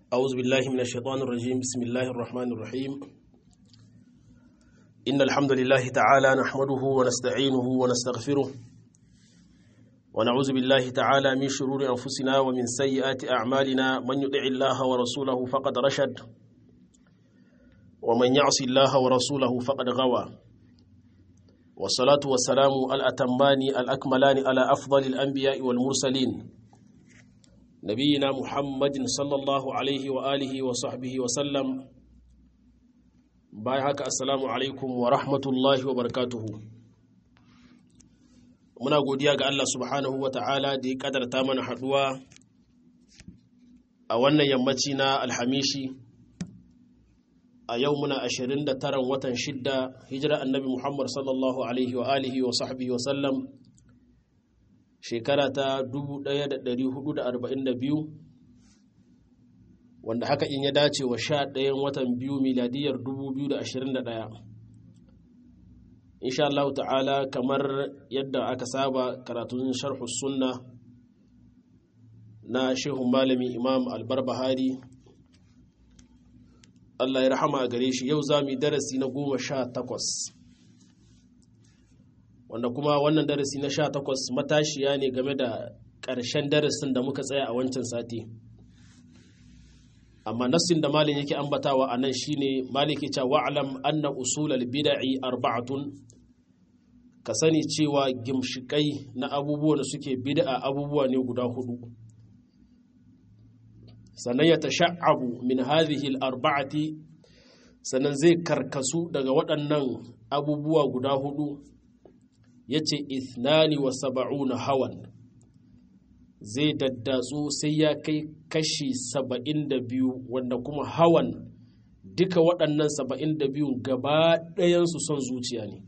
أعوذ بالله من الشيطان الرجيم بسم الله الرحمن الرحيم إن الحمد لله تعالى نحمده ونستعينه ونستغفره ونعوذ بالله تعالى من شرور أنفسنا ومن سيئات أعمالنا من يطع الله ورسوله فقد رشد ومن يعص الله ورسوله فقد غوى والصلاة والسلام الأتمان الأكملان على أفضل الأنبياء والمرسلين نبينا محمد صلى الله عليه وآله وصحبه وسلم باي haka assalamu alaikum wa rahmatullahi wa barakatuhu muna godiya ga Allah subhanahu wa ta'ala da ya kadarta mana haduwa a wannan yammaci na alhamishi a yau muna 29 watan shidda hijira annabi Muhammad sallallahu alaihi wa alihi wa sahbihi wa sallam shekara ta 1442 wanda haka in ya dace wa sha ɗayan watan biyu miladiyar 2021 insha Allah ta'ala kamar yadda aka saba karatun sharhu sunna na shehun malami imam albarbahari Allah ya rahama a gare shi yau za mu yi darasi na goma sha takwas wanda kuma wannan darasi na sha takwas matashiya ne game da ƙarshen darasin da muka tsaya a wancan sati amma nassin da malin yake ambatawa a nan shine malik ya ce wa'alam anna usulal bid'i arba'atun ka sani cewa gimshikai na abubuwa da suke bid'a abubuwa ne guda hudu sannan ya tasha'abu min hadhihi al-arba'ati sannan zai karkasu daga waɗannan abubuwa guda hudu yace ithnani wa sab'una hawan zai daddatsu sai ya kai kashi saba'in da biyu wanda kuma hawan duka waɗannan saba'in da biyun gaba ɗayansu son zuciya ne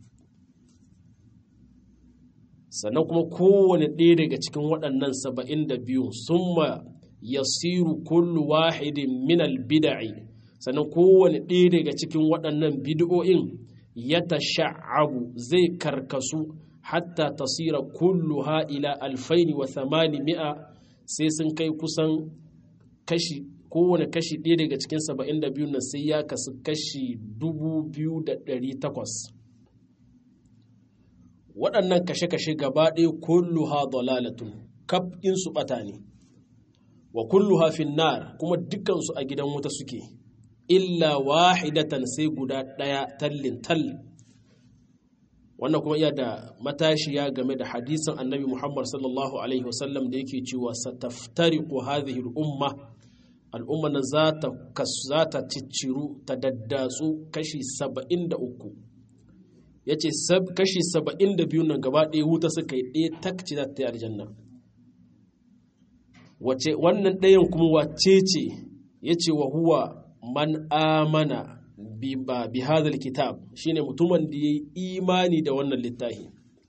sannan kuma kowane ɗaya daga cikin waɗannan saba'in da biyun sun ma yasiru kullu wahidin minal bida'i sannan kowane ɗaya daga cikin waɗannan bid'o'in ya tasha'abu zai karkasu hatta tasira kulluha ila alfaini wa thamani mi'a sai sun kai kusan kashi kowane kashi ɗaya daga cikin saba'in da biyu na sai ya kasu kashi dubu biyu da ɗari takwas waɗannan kashe-kashe gaba ɗaya kulluha dalalatun kaf su ɓata ne wa kulluha finnar kuma dukansu a gidan wuta suke illa wahidatan sai guda ɗaya tallin tal wannan kuma iya da matashiya game da hadisin annabi Muhammad sallallahu alaihi wasallam da yake cewa sataftariqu hadhihi al-umma al'umma nan za ta za ta cicciru ta daddatsu kashi 73 yace kashi 72 nan gaba ɗaya wuta suka yi ɗaya takci za ta yi aljanna wace wannan ɗayan kuma wace ce yace wa huwa man amana bi hadal kitab shine mutumin da yayi imani da wannan littafi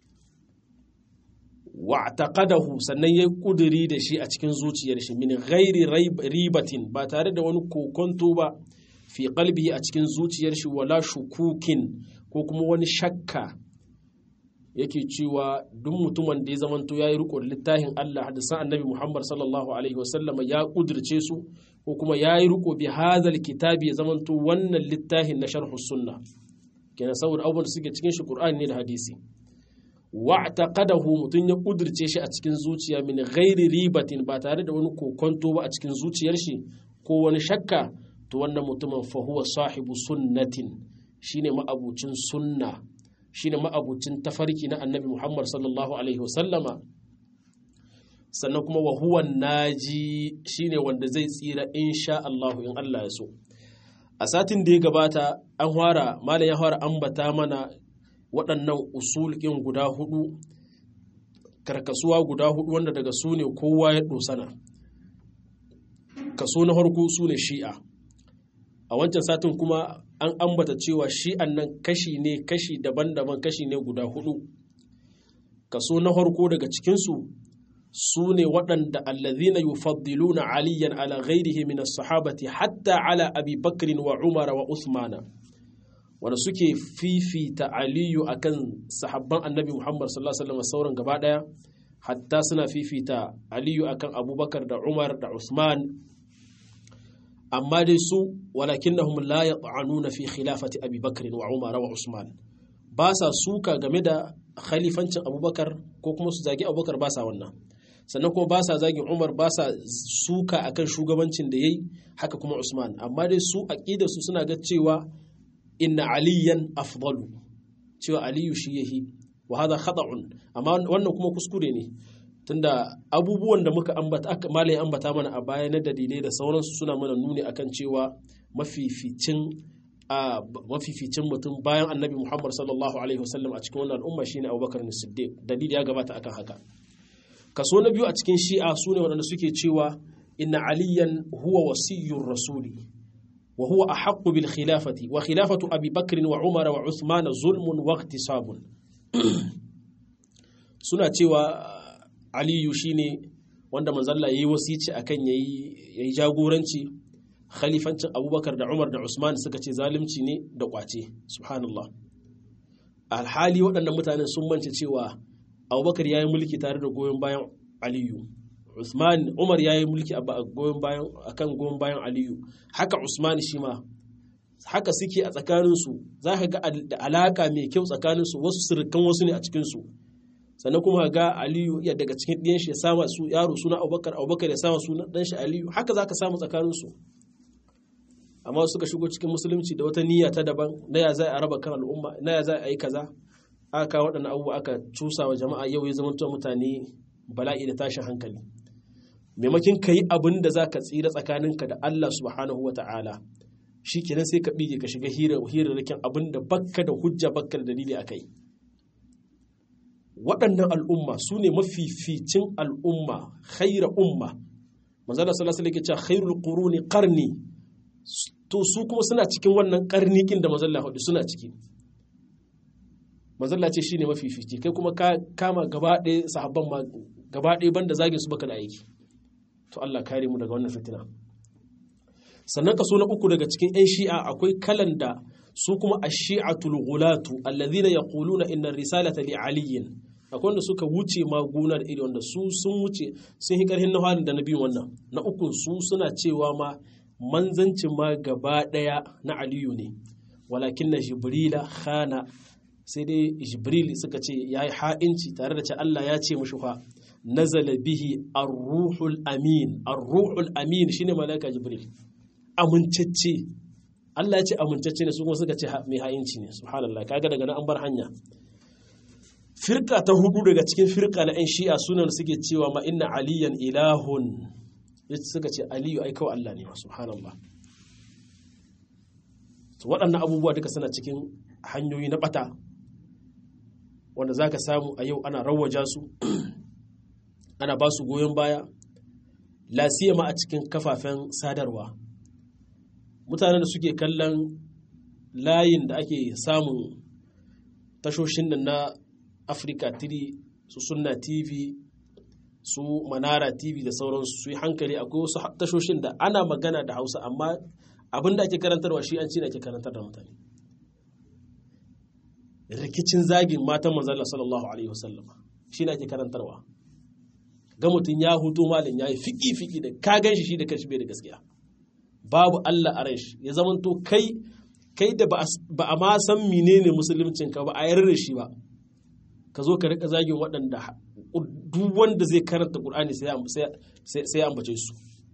wa taqadahu sannan yayi kuduri da shi a cikin zuciyar shi min ghairi ribatin ba tare da wani kokonto ba fi qalbi a cikin zuciyar shi wala shukukin ko kuma wani shakka yake cewa duk mutumin da ya zamanto yayi riko da littafin Allah hadisan annabi Muhammad sallallahu alaihi wasallam ya kudirce su ko kuma ya yi riko bi hadal kitabi ya zamanto wannan littafin na sharhu sunna kenan saboda abubuwan da suke cikin shi qur'ani ne da hadisi wa taqadahu mutun ya kudirce shi a cikin zuciya min ghairi ribatin ba tare da wani kokonto ba a cikin zuciyar shi ko wani shakka to wannan mutumin fa huwa sahibu sunnatin shine ma'abucin sunna shine ma'abucin tafarki na annabi Muhammad sallallahu alaihi wasallama sannan kuma wa huwa naji shine wanda zai tsira insha Allah in Allah ya so a satin da ya gabata an fara malam ya fara ambata mana waɗannan usul ɗin guda hudu karkasuwa guda hudu wanda daga su ne kowa ya dosana kaso na farko su ne shi'a a wancan satin kuma an ambata cewa shi'an nan kashi ne kashi daban-daban kashi ne guda hudu kaso na farko daga cikinsu su ne waɗanda allazina yufaddiluna aliyan ala ghairihi min as-sahabati hatta ala abi bakrin wa umara wa usmana wanda suke fifita aliyu akan sahabban annabi muhammad sallallahu alaihi wasallam sauran gaba daya hatta suna fifita aliyu akan abubakar da umar da usman amma dai su walakinnahum la yat'anuna fi khilafati Abi Bakr wa Umar wa Usman ba sa suka game da khalifancin Abubakar ko kuma su zagi Abubakar ba sa wannan sannan kuma ba sa zagin Umar ba sa suka akan shugabancin da yayi haka kuma Usman amma dai su aqida su suna ga cewa inna aliyan afdalu cewa aliyu shi yahi wa hada khata'un amma wannan kuma kuskure ne tunda abubuwan da muka ambata aka malai ambata mana a baya na dalilai da sauransu suna mana nuni akan cewa mafificin a mafificin mutum bayan annabi Muhammad sallallahu alaihi wasallam a cikin wannan al'umma shine Abubakar Siddiq dalili ya gabata akan haka kaso na biyu a cikin shi'a sune waɗanda suke cewa inna aliyan huwa wasiyyur rasuli wa huwa ahaqqu bil khilafati wa khilafatu abi bakr wa umar wa uthman zulmun wa ihtisabun suna cewa aliyu shine wanda manzalla yayi wasici akan yayi yayi jagoranci khalifancin abubakar da umar da usman suka ce zalunci ne da kwace subhanallah alhali waɗannan mutanen sun mance cewa abubakar ya yi mulki tare da goyon bayan aliyu usman umar ya yi mulki a goyon bayan akan goyon bayan aliyu haka usman shi ma haka suke a tsakaninsu za ka ga da alaka mai kyau tsakaninsu wasu sirrikan wasu ne a cikinsu sannan kuma ga aliyu ya daga cikin ɗiyan shi ya sama su yaro suna abubakar abubakar ya sama suna ɗan shi aliyu haka za ka samu tsakaninsu amma suka shigo cikin musulunci da wata niyya ta daban na ya za a raba kan al'umma na ya za a yi kaza aka kawo waɗannan abubuwa aka cusa wa jama'a yau ya zama mutane bala'i da tashin hankali maimakin ka yi abin da za ka tsira tsakaninka da Allah subhanahu wa ta'ala shi kenan sai ka bige ka shiga hirarrakin abin da bakka da hujja bakka da dalili a kai waɗannan al'umma su ne mafificin al'umma khaira umma manzala sallallahu alaihi wasallam khairul quruni qarni to su kuma suna cikin wannan karnikin da manzala hudu suna ciki manzala ce shine mafifici kai kuma ka kama gaba ɗaya sahabban ma gaba ɗaya banda zagin su baka da aiki to Allah kare mu daga wannan fitina sannan kaso na uku daga cikin 'yan shi'a akwai kalan da su kuma a shi'atul gulatu allazina yaquluna inna risalata li aliyin akwai wanda suka wuce maguna da iri wanda su sun wuce sun yi karhin na halin da na biyun wannan na uku su suna cewa ma manzancin ma gaba daya na aliyu ne walakin na jibrila khana sai dai jibril suka ce ya yi ha'inci tare da ce Allah ya ce mushi fa nazala bihi ar-ruhul amin ar-ruhul amin shine malaika jibril amincacce Allah ya ce amincacce ne su kuma suka ce mai ha'inci ne subhanallah kaga daga nan an bar hanya firka ta hudu daga cikin firka na 'yan shi'a sunan suke cewa ma inna aliyan ilahun suka ce aliyu ai kawai Allah ne subhanallah waɗannan abubuwa duka suna cikin hanyoyi na ɓata wanda za ka samu a yau ana rawaja su ana ba su goyon baya lasiyama a cikin kafafen sadarwa mutanen da suke kallon layin da ake samun tashoshin nan na afirka 3 su sunna tv su manara tv da sauransu su yi hankali akwai wasu tashoshin da ana magana da hausa amma abin da ake karantarwa shi an ci da ake karantar da mutane rikicin zagin matan manzala sallallahu alaihi wasallam shi ne ake karantarwa ga mutum ya hutu malin ya yi fiki-fiki da ka gan shi shi da kashi bai da gaskiya babu Allah a shi ya zama to kai kai da ba a ma san menene musuluncin ka ba a yarda shi ba ka zo ka rika zagin waɗanda duk wanda zai karanta Qur'ani sai ya ambace su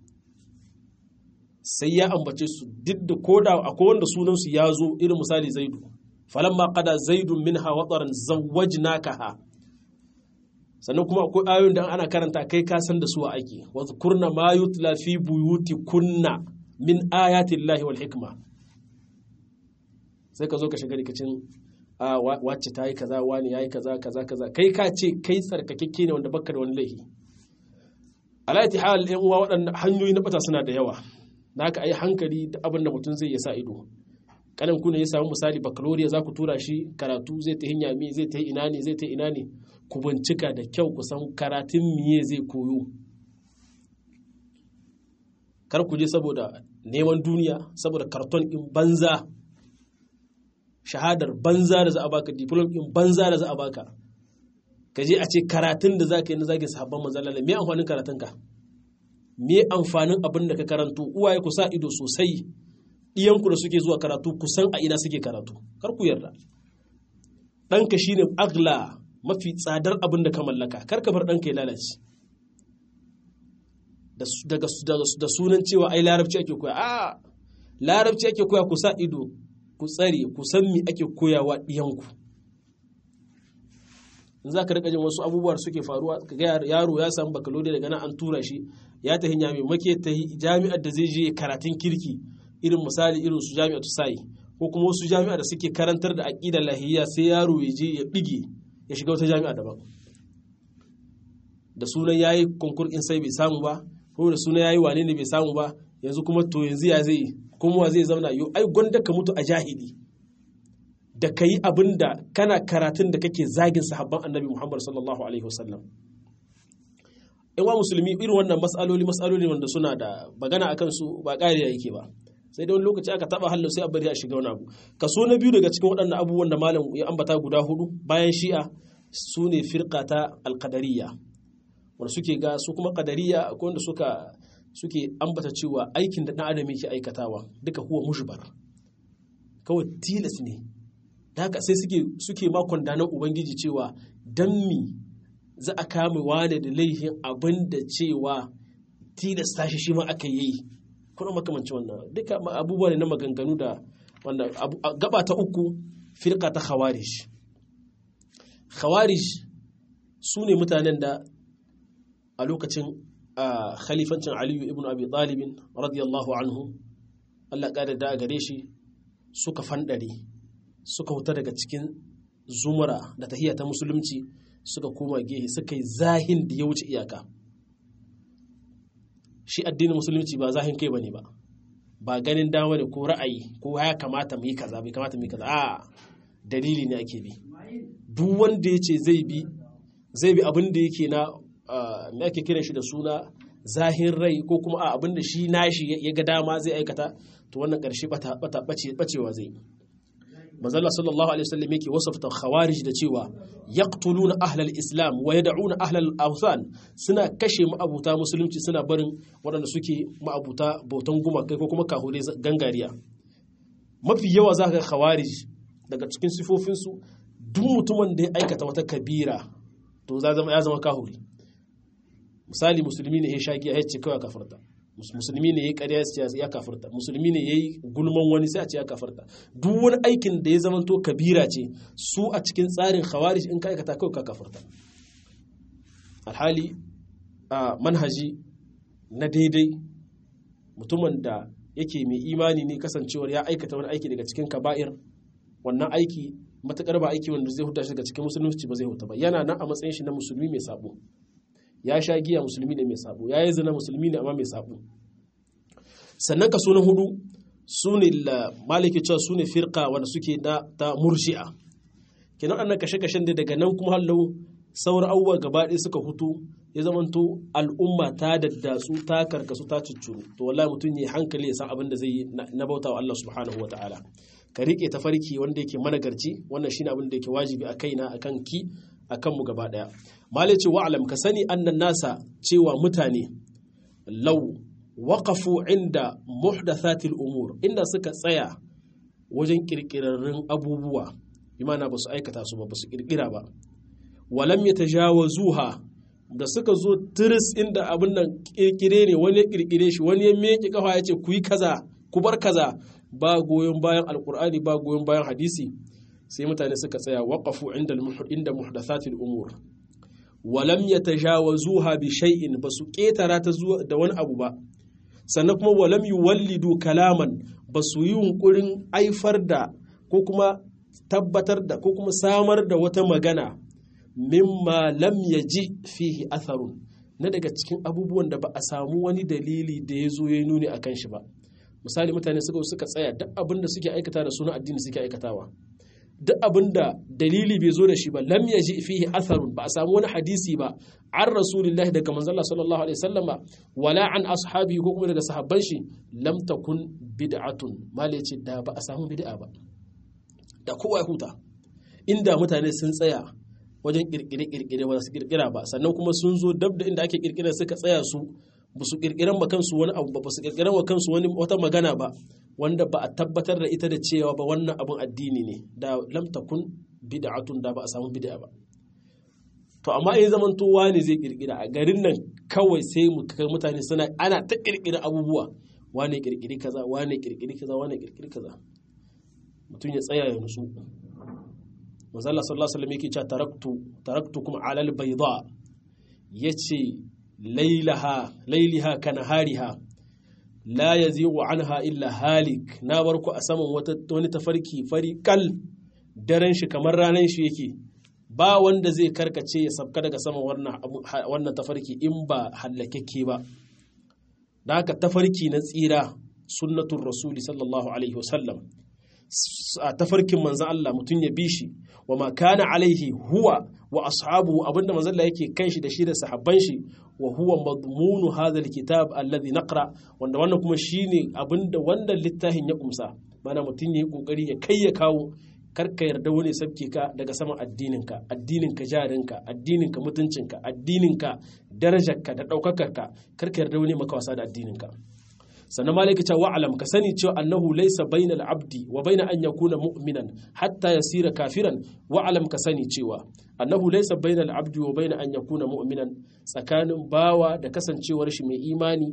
sai ya ambace su duk da koda akwai wanda sunan su ya zo irin misali Zaidu falamma qada zaidun minha wataran zawwajnakaha sannan kuma akwai ayoyin da ana karanta kai ka san da su a aiki wa kurna ma yutla fi buyuti kunna min ayatin lahi wal hikma sai ka zo ka shiga rikicin wacce ta yi kaza wani ya yi kaza kaza kaza kai ka ce kai tsarkakekke ne wanda baka da wani laifi alaiti hal yan uwa waɗannan hanyoyi na bata suna da yawa na ka yi hankali da abin da mutum zai ya sa ido kanan ku ne ya samu misali baccalaureate za ku tura shi karatu zai ta hinya mi zai ta ina ne zai ta ina ne ku bincika da kyau ku san karatun miye zai koyo kar ku je saboda neman duniya saboda karton in banza shahadar banza da za a baka diplom in banza da za a baka ka je a ce karatun da za ka yi na zagin sahabban manzalala me amfanin karatun ka me amfanin abin da ka karanto uwaye ku sa ido sosai iyanku da suke zuwa karatu ku san a ina suke karatu kar ku yarda ɗanka shine agla mafi tsadar abin da ka mallaka kar ka bar ɗanka ya lalace da sunan cewa ai larabci ake koya a larabci ake koya ku sa ido ku tsare ku san me ake koyawa ɗiyanku in za ka rika jin wasu abubuwa suke faruwa ga yaro ya samu bakalode daga nan an tura shi ya tafi nyame make ta jami'ar da zai je karatun kirki irin misali irin su jami'ar sai ko kuma wasu jami'a da suke karantar da aqidar lahiyya sai yaro ya je ya bige ya shiga wata jami'a daban da sunan yayi konkur in sai bai samu ba ko da sunan yayi wane ne bai samu ba yanzu kuma to yanzu ya zai kuma wa zai zauna yo ai gwanda ka mutu a jahili da ka yi abin da kana karatun da kake zagin sahabban annabi Muhammad sallallahu Alaihi wasallam. wa musulmi irin wannan matsaloli matsaloli wanda suna da bagana akan su ba ƙariya yake ba sai da wani lokaci aka taba hallo sai a bari a shiga wani abu kaso na biyu daga cikin waɗannan abubuwan da malam ya ambata guda hudu bayan shi'a su ne firka ta alƙadariya wanda suke ga su kuma ƙadariya akwai wanda suka suke ambata cewa aikin da ɗan adam yake aikatawa duka huwa mushbar kawai tilas ne da haka sai suke suke makon danar ubangiji cewa dan mi za a kama wane da laifin abin da cewa tilasta shi shi ma aka yi kuna makamanci wannan duka abubuwa ne na maganganu da wanda gaba ta uku firka ta khawarij khawarij su ne mutanen da a lokacin khalifancin aliyu ibn abi talibin radiyallahu anhu Allah ƙada da gare shi suka fandare suka huta daga cikin zumura da tahiyya ta musulunci suka koma gehe suka yi zahin da ya wuce iyaka shi addinin musulunci ba zahin kai bane ba ba ganin dama ne ko ra'ayi ko ya kamata mu yi kaza bai kamata mu yi kaza a dalili ne ake bi duk wanda ya ce zai bi zai bi abin da yake na me ake kiran shi da suna zahin rai ko kuma a abin da shi nashi ya ga dama zai aikata to wannan ƙarshe bata bacewa zai yi manzala sallallahu alaihi wasallam yake wasafta khawarij da cewa yaqtuluna ahlal islam wa yad'una ahlal awthan suna kashe ma'abuta musulunci suna barin waɗanda suke ma'abuta bautan gumakai ko kuma kahure gangariya mafi yawa za ka khawarij daga cikin sifofinsu duk mutumin da ya aikata wata kabira to ya zama kahuri misali musulmi ne ya sha giya ya ce kawai kafarta musulmi ne ya yi ƙarya ya kafarta musulmi ne ya yi gulman wani sai a ce ya kafarta duk wani aikin da ya zamanto kabira ce su a cikin tsarin khawarij in ka aikata kawai ka kafarta alhali a manhaji na daidai mutumin da yake mai imani ne kasancewar ya aikata wani aiki daga cikin kaba'ir wannan aiki matakar ba aiki wanda zai huta shi daga cikin musulunci ba zai huta ba yana nan a matsayin shi na musulmi mai sabo ya sha giya musulmi ne mai sabo ya yi zina musulmi ne amma mai sabo sannan kaso na hudu su ne maliki cewa su ne firka wanda suke na ta murji'a kenan annan kashe-kashen da daga nan kuma hallau sauran abubuwa gaba ɗaya suka hutu ya zamanto al'umma ta daddatsu ta karkasu ta ciccuru to wallahi mutum ya hankali ya san abin da zai yi na bauta wa Allah subhanahu wa ta'ala ka riƙe tafarki wanda yake managarci wannan shine abin da yake wajibi a kaina akan ki akan mu gaba ɗaya malai ce wa'alam ka sani annan nasa cewa mutane lau waƙafu inda muhdathatil umur inda suka tsaya wajen ƙirƙirarrun abubuwa imana ba su aikata su ba ba su ƙirƙira ba walam ya tajawazuha da suka zo tiris inda abin nan ƙirƙire ne wani ya ƙirƙire shi wani ya meke kafa ya ce ku yi kaza ku bar kaza ba goyon bayan alƙur'ani ba goyon bayan hadisi sai mutane suka tsaya waƙafu inda muhdathatil umur walam ya tajawazuha bi shay'in ba su ƙetara ta zuwa da wani abu ba sannan kuma walam yuwallidu kalaman ba su yi yunkurin aifar da ko kuma tabbatar da ko kuma samar da wata magana mimma lam yaji fihi atharun na daga cikin abubuwan da ba a samu wani dalili da ya zo ya nuni akan shi ba misali mutane suka suka tsaya duk abin da suke aikata da suna addini suke aikatawa duk abin da dalili bai zo da shi ba lam yaji fihi atharun ba a samu wani hadisi ba an rasulillahi daga manzon sallallahu alaihi wasallama wala an ashabi ko kuma daga sahabban shi lam takun bid'atun malai ce da ba a samu bid'a ba da kowa ya huta inda mutane sun tsaya wajen kirkire kirkire ba su kirkira ba sannan kuma sun zo dab da inda ake kirkira suka tsaya su ba su kirkiran ma kansu wani abu ba su kirkiran wa kansu wani wata magana ba wanda ba a tabbatar da ita da cewa ba wannan abun addini ne da lam takun bid'atun da ba a samu bid'a ba to amma in zaman to wani zai kirkira a garin nan kawai sai mu kai mutane suna ana ta kirkira abubuwa wane kirkiri kaza wane kirkiri kaza wane kirkiri kaza mutum ya tsaya ya nutsu manzo Allah sallallahu alaihi wasallam yake cewa taraktu taraktukum ala albayda yace lailaha lailiha kanahariha la yazigu anha illa halik na bar ku a saman wata wani tafarki fari kal daren shi kamar ranan shi yake ba wanda zai karkace ya sabka daga saman wannan tafarki in ba hallakekke ba da haka tafarki na tsira sunnatun rasuli sallallahu alaihi wasallam a tafarkin manzan Allah mutum ya bi shi wa ma kana alaihi huwa wa ashabu abinda manzan Allah yake kan shi da shi da sahabban shi wa huwa madmunu hadha alkitab alladhi naqra wanda wannan kuma shine abinda wannan littafin ya kumsa mana mutum ya yi kokari ya kai ya kawo karka yarda wani sabke ka daga saman addininka addininka jarinka addininka mutuncinka addininka darajarka da ɗaukakarka karka yarda wani maka wasa da addininka sannan malaka ce wa'alam ka sani cewa annahu laysa bainal abdi wa baina an yakuna mu'minan hatta yasira kafiran wa'alam ka sani cewa annahu laysa bainal abdi wa baina an yakuna mu'minan tsakanin bawa da kasancewar shi mai imani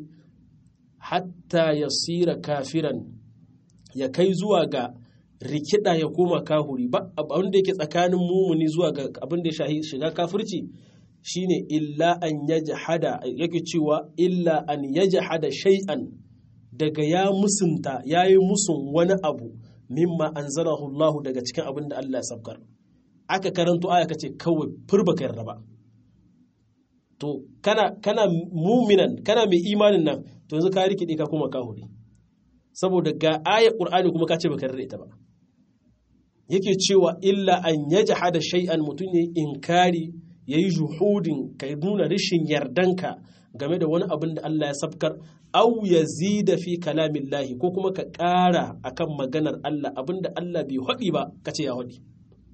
hatta yasira kafiran ya kai zuwa ga rikida ya koma kahuri ba abin da yake tsakanin mumuni zuwa ga abin da ya shiga kafirci shine illa an yajhada yake cewa illa an yajhada shay'an daga ya musunta yayi musun wani abu mimma anzalahu Allah daga cikin abin da Allah ya sabkar aka karanto aya kace kawai furba ka yarda ba to kana kana muminan kana mai imanin nan to yanzu ka rikide ka koma kahuri saboda ga ayar qur'ani kuma ka ce baka yarda ita ba yake cewa illa an yajhada shay'an mutum yayi inkari yayi juhudin ka nuna rashin yardanka game da wani abin da Allah ya sabkar aw yazida fi kalamillahi ko kuma ka ƙara akan maganar Allah abin da Allah bai haɗi ba kace ya haɗi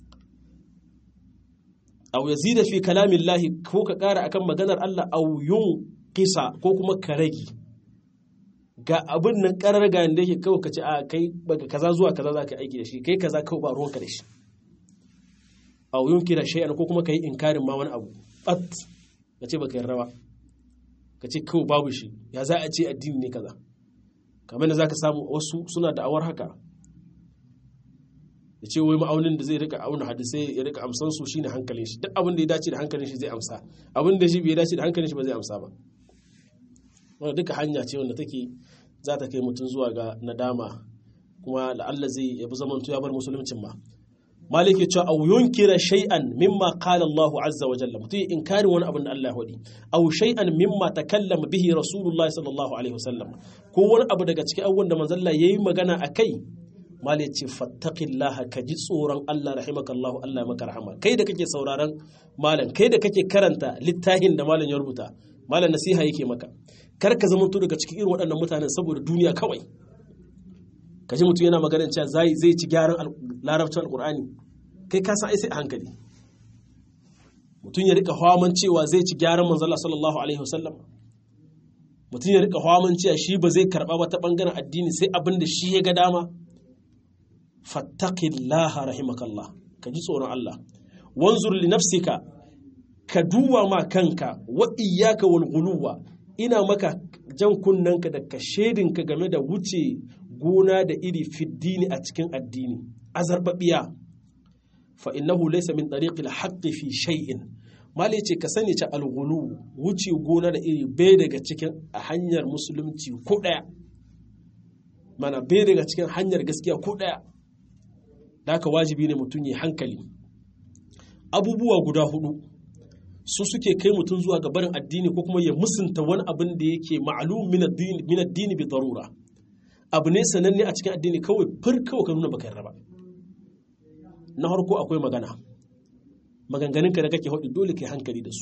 aw yazida fi kalamillahi ko ka ƙara akan maganar Allah aw kisa ko kuma ka rage ga abin nan karar ga da yake kawai ka ce a kai daga kaza zuwa kaza za ka aiki da shi kai kaza kawai ba ruwanka da shi a yun kira shay'an ko kuma ka yi inkarin ma wani abu bat ka ce baka yarda ba ka ce kawai babu shi ya za a ce addini ne kaza kamar da za ka samu wasu suna da'awar haka da ce wai ma'aunin da zai rika auna hadisai ya rika amsan su shine hankalin shi duk abin da ya dace da hankalin shi zai amsa abin da shi bai dace da hankalin shi ba zai amsa ba wanda duka hanya ce wanda take za ta kai mutum zuwa ga nadama kuma la'alla zai yabi zamanto ya bar musuluncin ma maliki cewa aw yunkira shay'an mimma qala Allahu azza wa jalla mutum inkarin wani abin da Allah ya hodi aw shay'an mimma takallama bihi rasulullahi sallallahu alaihi wasallam ko wani abu daga cikin abubuwan da manzon Allah yayi magana akai mali ce fattaqillaha ka ji tsoron Allah rahimakallahu Allah maka rahama kai da kake sauraron malam kai da kake karanta littafin da malam ya rubuta malam nasiha yake maka kar ka zama daga cikin irin waɗannan mutanen saboda duniya kawai ka ji mutum yana maganin cewa zai zai ci gyaran larabcin alkur'ani kai ka san ai sai a hankali mutum ya rika hawaman cewa zai ci gyaran manzala sallallahu alaihi wasallam mutum ya rika hawaman cewa shi ba zai karba ba ta bangaren addini sai abin da shi ya ga dama fattaqillaha rahimakallah ka ji tsoron Allah wanzur li nafsika ka duba ma kanka wa iyyaka wal ghuluwa ina maka jan kunnanka da ka shedinka game da wuce gona da iri fiddini a cikin addini azarbabiya fa innahu laysa min tariqil haqqi fi shay'in mali ce ka sani ce alghulu wuce gona da iri bai daga cikin hanyar musulunci ko daya mana bai daga cikin hanyar gaskiya ko daya da haka wajibi ne mutum ya hankali abubuwa guda hudu su suke kai mutum zuwa ga barin addini ko kuma ya musunta wani abin da yake ma'alum min addini bi darura abu ne sananne a cikin addini kawai fir kawai ka nuna baka yarda ba na harko akwai magana maganganun ka da kake haɗi dole ka yi hankali da su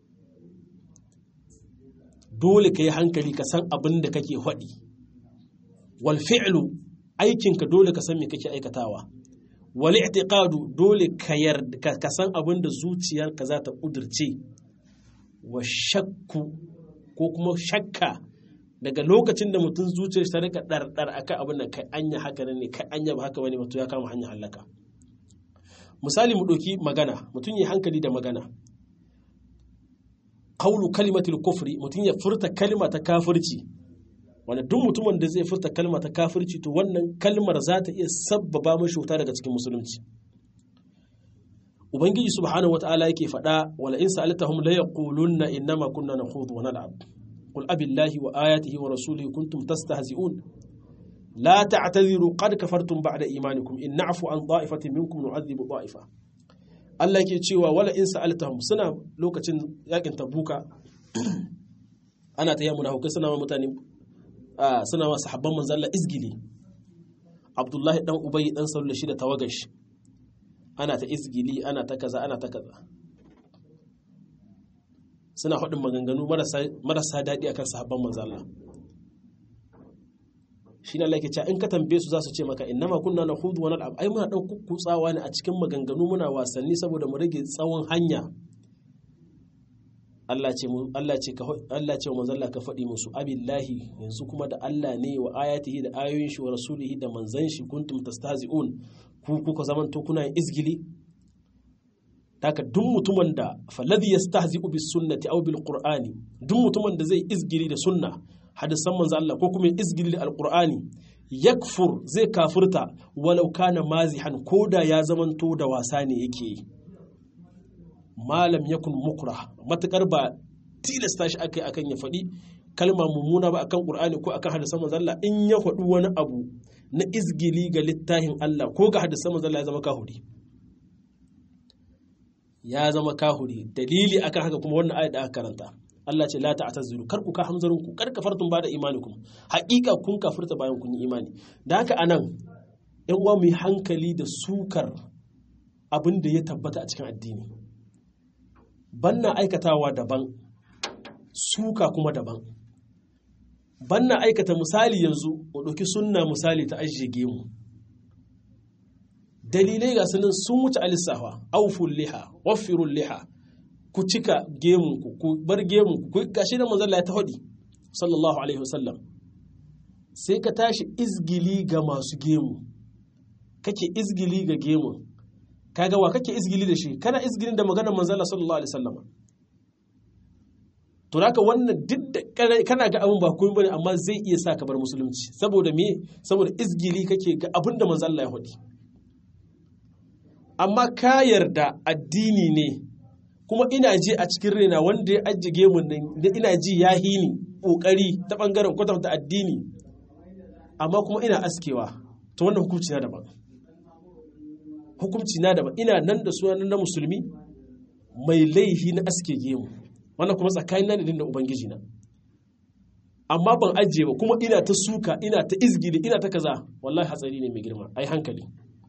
dole ka yi hankali ka san abin da kake haɗi wal fi'lu aikinka dole ka san me kake aikatawa wal i'tiqadu dole ka yarda ka san abin da zuciyarka za ta kudirce wa shakku ko kuma shakka daga lokacin da mutum zuciyar ta rika ɗarɗar akan abin da kai anya haka ne kai anya ba haka bane mutum ya kama hanyar halaka misali mu ɗauki magana mutum ya hankali da magana kaulu kalimatul kufri mutum ya furta kalma ta kafirci wanda duk mutumin da zai furta kalma ta kafirci to wannan kalmar za ta iya sabbaba mashi wuta daga cikin musulunci ubangiji subhanahu wataala yake faɗa wala in sa'altahum la yaqulunna innama kunna nakhudu wa nal'ab qul abillahi wa ayatihi wa rasulihi kuntum tastahzi'un la ta'tadhiru qad kafartum ba'da imanikum in na'fu an da'ifatin minkum nu'adhibu da'ifa Allah yake cewa wala in sa'altahum suna lokacin yakin tabuka ana ta yamuna hukai suna ma mutane suna ma sahabban manzo Allah izgili Abdullahi dan Ubay dan Sallu shi da tawagash ana ta izgili ana ta kaza ana ta kaza suna faɗin maganganu marasa daɗi akan sahabban manzo Allah shi ne Allah ke cewa in ka tambaye su za su ce maka innama kunna na hudu wani al'ab ai muna ɗan kukkutsawa ne a cikin maganganu muna wasanni saboda mu rage tsawon hanya Allah ce Allah ce ka Allah ce manzo Allah ka faɗi musu abillahi yanzu kuma da Allah ne wa ayatihi da ayoyin shi wa rasulihi da manzan shi kuntum tastahzi'un ku kuka zaman to kuna yin izgili taka duk mutumin da falladhi yastahzi'u bis sunnati aw bil qur'ani duk mutumin da zai izgili da sunna hadisan manzo Allah ko kuma izgili da alqur'ani yakfur zai kafirta walau kana mazihan koda ya zamanto da wasa ne yake yi malam yakun mukra matukar ba tilasta shi akai akan ya faɗi kalma mummuna ba akan qur'ani ko akan hadisan manzo Allah in ya faɗi wani abu na izgili ga littafin Allah ko ga hadisan manzo Allah ya zama kahuri ya zama kahuri dalili akan haka kuma wannan ayat da aka karanta Allah ce la ta'tazuru kar ku ka hamzarin ku kar kafartum ba da imanikum haƙiƙa kun kafirta bayan kun yi imani da haka anan yan uwa mu yi hankali da sukar abin da ya tabbata a cikin addini banna aikatawa daban suka kuma daban banna aikata misali yanzu mu ɗauki sunna misali ta ajiye gemu dalilai ga sunan sun wuce alisafa auful liha waffirul liha ku cika gemunku ku bar gemunku ku gashi da manzon ya ta hadi sallallahu alaihi wasallam sai ka tashi izgili ga masu gemu kake izgili ga gemun kaga wa kake izgili da shi kana izgilin da maganar manzon sallallahu alaihi wasallam to haka wannan duk da kana ga abin ba komai bane amma zai iya sa ka bar musulunci saboda me saboda izgili kake ga abin da manzon Allah ya hadi amma ka yarda addini ne kuma ina ji a cikin raina wanda ya ajiye mun nan da ina ji ya hini kokari ta bangaren kwatanta addini amma kuma ina askewa to wannan hukunci na daban hukunci na daban ina nan da sunan na musulmi mai laihi na aske gemu wannan kuma tsakanin na da ubangiji na amma ban ajiye ba kuma ina ta suka ina ta izgili ina ta kaza wallahi hatsari ne mai girma ai hankali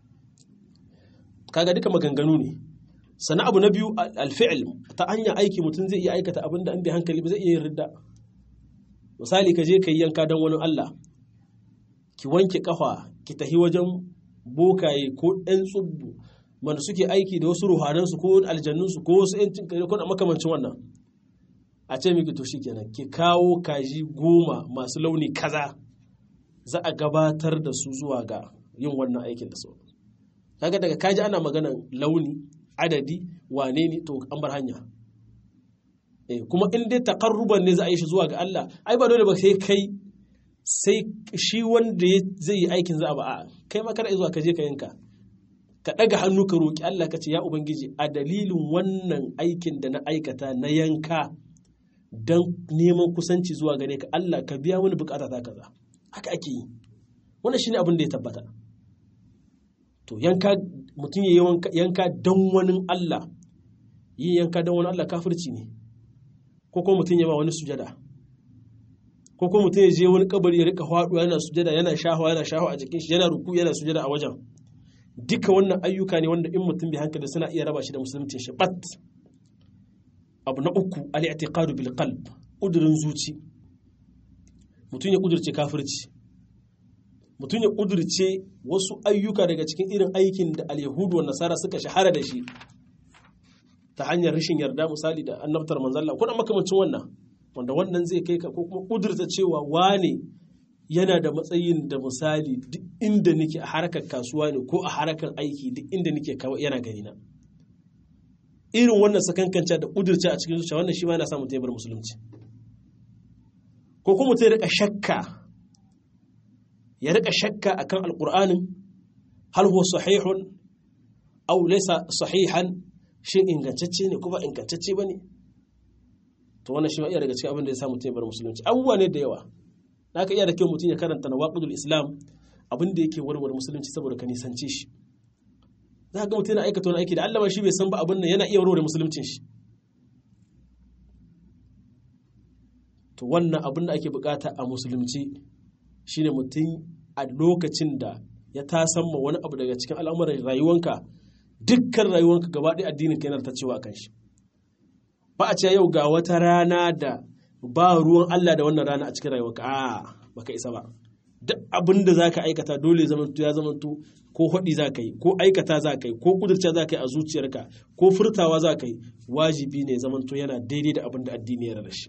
kaga duka maganganu ne sannan abu na biyu alfi'il ta hanyar aiki mutum zai iya aikata abin da an bi hankali ba zai iya yin ridda misali ka je ka yi yanka don wani Allah ki wanke kafa ki tahi wajen bokaye ko ɗan tsubbu wanda suke aiki da wasu ruhanansu ko aljannunsu ko wasu yancin kare ko makamancin wannan a ce miki to shikenan ki kawo kaji goma masu launi kaza za a gabatar da su zuwa ga yin wannan aikin da sauran kaga daga kaji ana maganan launi adadi wane ne to an bar hanya eh kuma in dai takarruban ne za a yi shi zuwa ga Allah ai ba dole ba sai kai sai shi wanda zai yi aikin za a ba a kai ma kada zuwa ka je ka yanka ka ɗaga hannu ka roƙi Allah ka ce ya ubangiji a dalilin wannan aikin da na aikata na yanka don neman kusanci zuwa gare ka Allah ka biya wani bukata ta kaza haka ake yi wannan shine abin da ya tabbata to yanka mutum ya yanka don wani Allah yi yanka don wani Allah kafirci ne ko kuma mutum ya ba wani sujada ko kuma mutum ya je wani kabari ya rika faɗuwa yana sujada yana shahawa yana shahawa a jikin shi yana ruku yana sujada a wajen duka wannan ayyuka ne wanda in mutum bai hankali suna iya raba shi da musulunci shi bat abu na uku al-i'tiqadu bil qalb udurin zuci mutum ya kudurce kafirci mutum ya kudurce wasu ayyuka daga cikin irin aikin da al-yahudu wa nasara suka shahara da shi ta hanyar rashin yarda misali da annabtar manzalla ko da makamancin wannan wanda wannan zai kai ka ko kuma kudurta cewa wane yana da matsayin da misali duk inda nake a harkar kasuwa ne ko a harkar aiki duk inda nake yana gani na irin wannan sakankanca da kudurce a cikin zuciya wannan shi ma yana sa mutum ya bar musulunci ko kuma mutum ya rika shakka ya rika shakka akan alqur'anin hal huwa sahihun aw laysa sahihan shin ingantacce ne ko ba ingantacce bane to wannan shi ma iya daga cikin abin da ya sa mutum ya bar musulunci abubuwa ne da yawa naka iya da kyau mutum ya karanta nawaqidul islam abin da yake warware musulunci saboda ka nisance shi za ga mutum yana aikata wani aiki da Allah shi bai san ba abin nan yana iya warware musuluncin shi to wannan abin da ake bukata a musulunci shine mutum a lokacin da ya tasamma wani abu daga cikin al'amuran rayuwanka dukkan rayuwanka gaba ɗaya addinin ka yana ta cewa kan shi ba a ce yau ga wata rana da ba ruwan Allah da wannan rana a cikin rayuwarka a baka isa ba duk abin da zaka aikata dole zamanto ya zamanto ko hudi za ka yi ko aikata za ka yi ko kudurta za ka yi a zuciyarka ko furtawa za ka yi wajibi ne zamanto yana daidai da abin da addini ya shi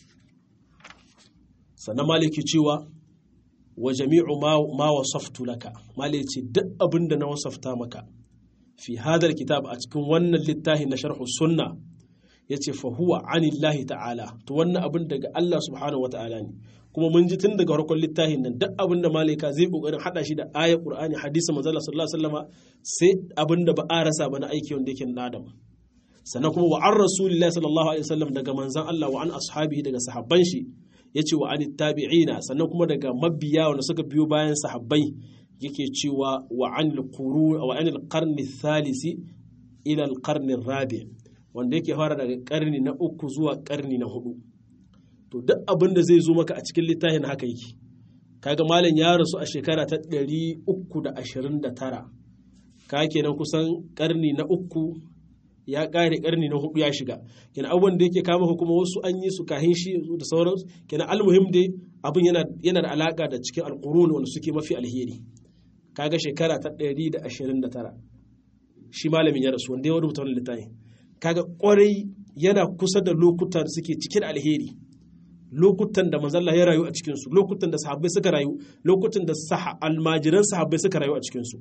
sannan maliki cewa wa jami'u ma wasaftu laka maliki duk abin da na wasafta maka fi hadar kitab a cikin wannan littafi na sharhu sunna ya ce fahuwa anillahi ta'ala to wannan abin daga Allah subhanahu wa ta'ala ne kuma mun ji tun daga farkon littafin nan duk abin da malaika zai kokarin hada shi da ayar qur'ani hadisi manzo Allah sallallahu alaihi wasallama sai abin da ba a rasa ba na aiki wanda yake na adam sannan kuma wa an rasulillahi sallallahu alaihi wasallam daga manzon Allah wa an ashabihi daga sahabban shi yace wa an tabi'ina sannan kuma daga mabiya wanda suka biyo bayan sahabbai yake cewa wa an qurun wa an qarni thalisi ila al-qarni rabi' wanda yake fara daga karni na uku zuwa karni na hudu to duk abin da zai zo maka a cikin littafin haka yake kaga malam ya rasu a shekara ta 329 ka kenan kusan karni na uku ya kare karni na hudu ya shiga kenan abubuwan da yake kama kuma wasu an yi su kahin shi da sauransu kenan almuhim dai abin yana yana da alaka da cikin alqurun wanda suke mafi alheri kaga shekara ta 129 shi malamin ya rasu wanda ya rubuta wannan littafin kaga kwarai yana kusa da lokutan suke cike da alheri lokutan da manzalla ya rayu a cikinsu lokutan da sahabbai suka rayu lokutan da almajiran sahabbai suka rayu a cikinsu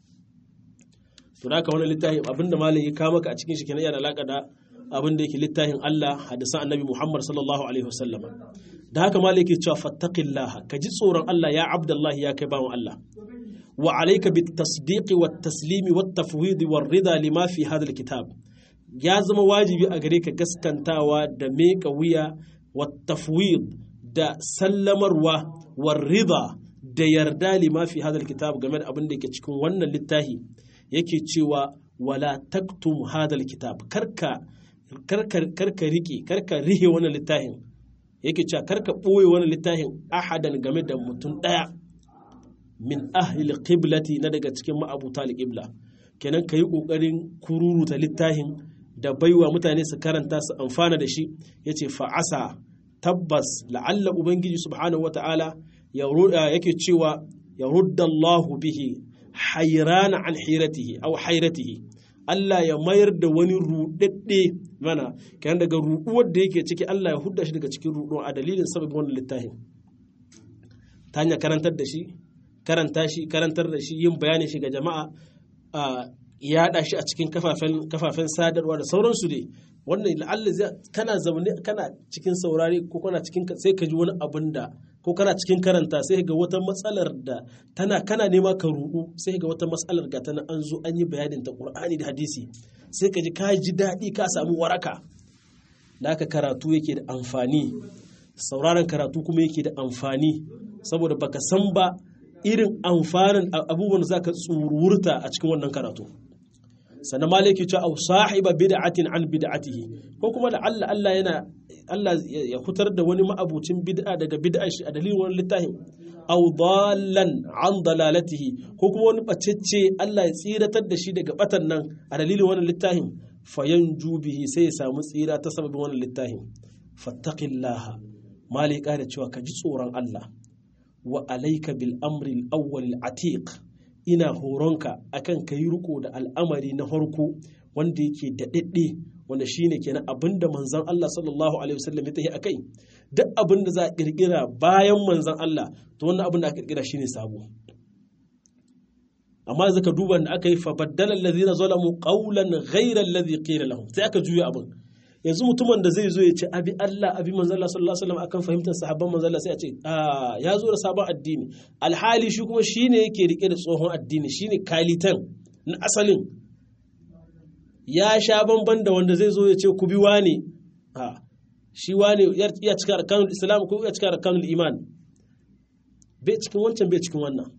to da wani littafin abinda malam ya kama ka a cikin shi kenan yana alaka da abin da yake littafin Allah hadisan annabi Muhammad sallallahu alaihi wasallam da haka malam yake cewa fattaqillah ka ji tsoron Allah ya abdullahi ya kai bawan Allah wa alayka bit tasdiqi wat taslimi wat tafwid war rida lima fi hadha al kitab ya zama wajibi a gare ka gaskantawa da meka wuya والتفويض da sallamarwa warrida da yarda lima fi hadal kitab game da abin da yake cikin wannan littafi yake cewa wala taktum hadal kitab karka karka karka rike karka rihe wannan littafin yake cewa karka boye wannan littafin ahadan game da mutum daya min ahli qiblati na daga cikin ma'abuta al-qibla kenan kayi kokarin kururuta littafin da baiwa mutane su karanta su amfana da shi ya ce fa'asa tabbas la'alla ubangiji subhanahu wa ta'ala yake cewa ya rudda Allahu bihi hayrana an hiratihi aw hayratihi Allah ya mayar da wani rudadde mana kan daga ruduwar da yake ciki Allah ya hudda shi daga cikin ruduwa a dalilin sababin wannan littafin ta hanyar karantar da shi karanta shi karantar da shi yin bayanin shi ga jama'a yaɗa shi a cikin kafafen sadarwa da sauransu dai wannan la'alla kana zaune kana cikin saurari ko kana cikin sai ka ji wani abin da ko kana cikin karanta sai ga wata matsalar da tana kana nema ka ruɗu sai ga wata matsalar ga tana an zo an yi bayanin ta Qur'ani da hadisi sai ka ji ka ji daɗi ka samu waraka da aka karatu yake da amfani sauraron karatu kuma yake da amfani saboda baka san ba irin amfanin abubuwan da zaka tsururta a cikin wannan karatu sannan malaki ce au sahiba bid'atin an bid'atihi ko kuma da Allah Allah yana Allah ya hutar da wani ma'abucin bid'a daga bid'ar shi a dalilin wani littafin au dallan an dalalatihi ko kuma wani bacecce Allah ya tsiratar da shi daga batan nan a dalilin wani littafin fayan jubihi sai ya samu tsira ta sababin wani littafin fattaqillaha malika da cewa ka ji tsoron Allah wa alaika bil amri al-awwal al-atiq ina horonka akan ka yi riko da al'amari na farko wanda yake daɗaɗɗe wanda shine kenan abinda manzon Allah sallallahu alaihi wasallam ya tafi akai duk abin da za a kirkira bayan manzon Allah to wannan abin da aka kirkira shine sabo amma zaka duba da aka yi fa baddala allazina zalamu qawlan ghayra allazi qila lahum sai aka juya abin yanzu mutumin da zai zo ya ce abi Allah abi manzon Allah sallallahu alaihi wasallam akan fahimtar sahabban manzon Allah sai a ce ah ya zo da sabon addini alhali shi kuma shine yake rike da tsohon addini shine kalitan na asalin ya sha bamban da wanda zai zo ya ce ku bi wane a shi wane ya cika arkanul islam ko ya cika arkanul iman bai cikin wancan bai cikin wannan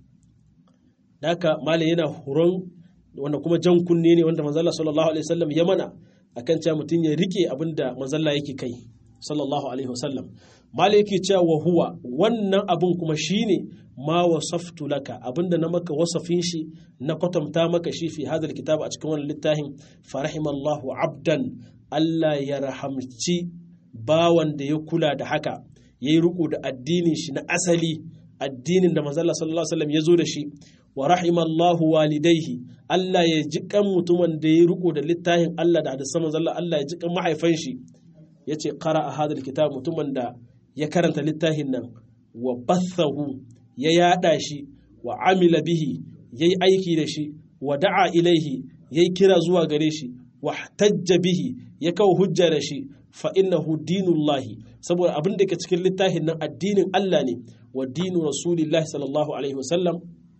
da haka malam yana horon wanda kuma jan kunne ne wanda manzala sallallahu alaihi wasallam ya mana akan cewa mutum ya rike abin da manzala yake kai sallallahu alaihi wasallam malam yake cewa wa huwa wannan abin kuma shine ma wasaftu laka abinda na maka wasafin shi na kwatanta maka shi fi hadal kitab a cikin wannan littafin farahimallahu abdan Allah ya rahamci bawan da ya kula da haka ya yi riko da addinin shi na asali addinin da manzala sallallahu alaihi wasallam ya zo da shi wa rahimallahu walidaihi Allah ya ji kan mutumin da ya riko da littafin Allah da hadisan manzala Allah ya ji kan mahaifan shi yace qara a hadal kitab mutumin da ya karanta littafin nan wa bathahu ya yada shi wa amila bihi yayi aiki da shi wa da'a ilaihi yayi kira zuwa gare shi wa tajja bihi ya kawo hujja da shi fa innahu dinullahi saboda abin da ke cikin littafin nan addinin Allah ne wa dinu rasulillahi sallallahu alaihi wasallam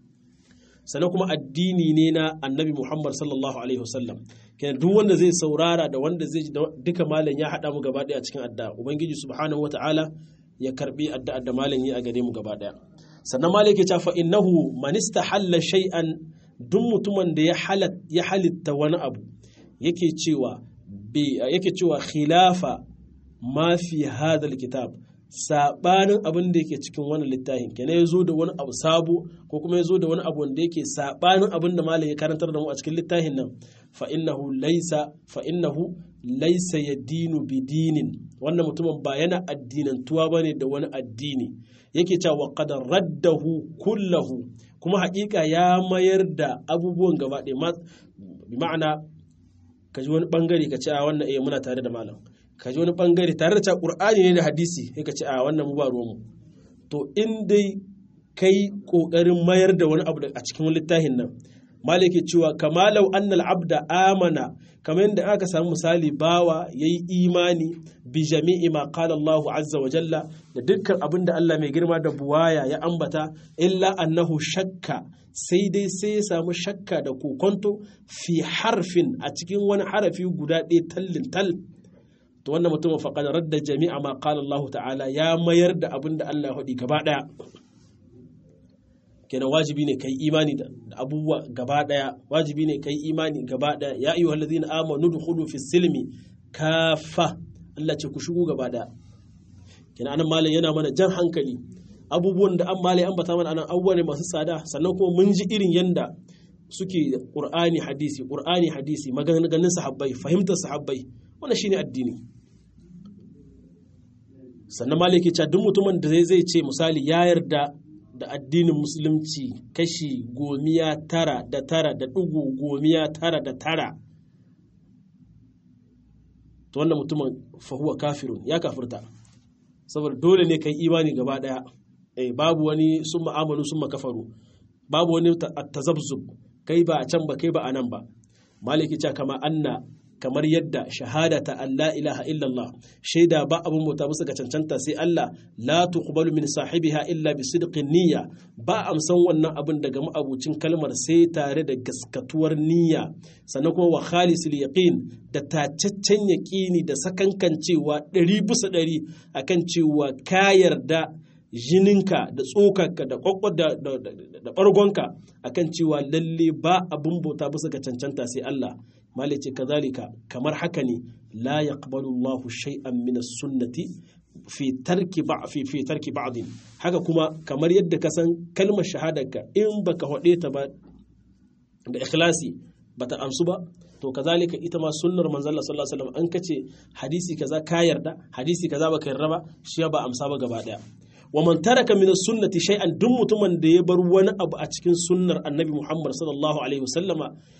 sannan kuma addini ne na annabi Muhammad sallallahu alaihi wasallam kenan duk wanda zai saurara da wanda zai duka malam ya hada mu gaba daya cikin addu'a ubangiji subhanahu wataala ya karbi addu'a da malam yi a gare mu gaba daya sannan malam yake cewa fa innahu man istahalla shay'an duk mutumin da ya halitta wani abu yake cewa yake cewa khilafa ma fi hadal kitab sabanin abin da yake cikin wannan littafin kenan ya zo da wani abu sabo ko kuma ya zo da wani abu wanda yake sabanin abin da malam ya karantar da mu a cikin littafin nan fa innahu laysa fa innahu laysa yadinu bidinin wannan mutumin ba yana addinantuwa bane da wani addini yake cewa qad raddahu kullahu kuma haƙiƙa ya mayar da abubuwan gaba ɗaya bi ma'ana ka ji wani bangare ka ce a wannan eh muna tare da malam ka ji wani bangare tare da cewa qur'ani ne da hadisi sai ka ce a wannan mu ba ruwanmu to in dai kai kokarin mayar da wani abu a cikin littafin nan malike cewa kamalau annal abda amana kamar yadda aka samu misali bawa yayi imani bi jami'i ma qala Allahu azza wa jalla da dukkan abin da Allah mai girma da buwaya ya ambata illa annahu shakka sai dai sai ya samu shakka da kokonto fi harfin a cikin wani harafi guda ɗaya tallin tal to wannan mutum faqad radda jami'a ma qala Allah ta'ala ya mayar da abin da Allah ya faɗi gaba ɗaya kenan wajibi ne kai imani da abubuwa gaba ɗaya wajibi ne kai imani gaba ɗaya ya ayyuhal ladzina amanu dukhulu fi silmi kafa Allah ce ku shigo gaba ɗaya kenan anan malam yana mana jan hankali abubuwan da an malai ambata mana anan abubuwa ne masu tsada sannan kuma mun ji irin yanda suke qur'ani hadisi qur'ani hadisi maganganun sahabbai fahimtar sahabbai wannan shine addini sannan malai ke cewa duk mutumin da zai ce misali ya yarda da addinin musulunci kashi gomiya tara da tara da ɗigo gomiya tara da tara to wannan mutumin fahuwa kafirun ya kafirta saboda dole ne kai imani gaba ɗaya eh babu wani sun ma'amalu sun makafaru babu wani tazabzub kai ba a can ba kai ba a nan ba maliki ce kama anna kamar yadda shahadata Allah ilaha illallah shaida ba abun bauta musu ga cancanta sai Allah la tuqbalu min sahibiha illa bi sidqin niyya ba amsan wannan abin daga ma'abucin kalmar sai tare da gaskatuwar niyya sannan kuma wa khalisul yaqin da tacaccen yaqini da sakankancewa ɗari bisa ɗari akan cewa ka yarda jininka da tsokarka da kwakwar da ɓargonka akan cewa lalle ba abin bauta bisa ga cancanta sai Allah malice kazalika kamar haka ne la yaqbalu Allahu shay'an min as-sunnati fi tarki ba fi fi tarki ba'din haka kuma kamar yadda ka san kalmar shahadarka in baka hade ta ba da ikhlasi bata amsu ba to kazalika ita ma sunnar manzon Allah sallallahu alaihi wasallam an kace hadisi kaza ka yarda hadisi kaza baka yarda ba shi ba amsa ba gaba daya wa man taraka min as-sunnati shay'an duk mutumin da ya bar wani abu a cikin sunnar annabi Muhammad sallallahu alaihi wasallama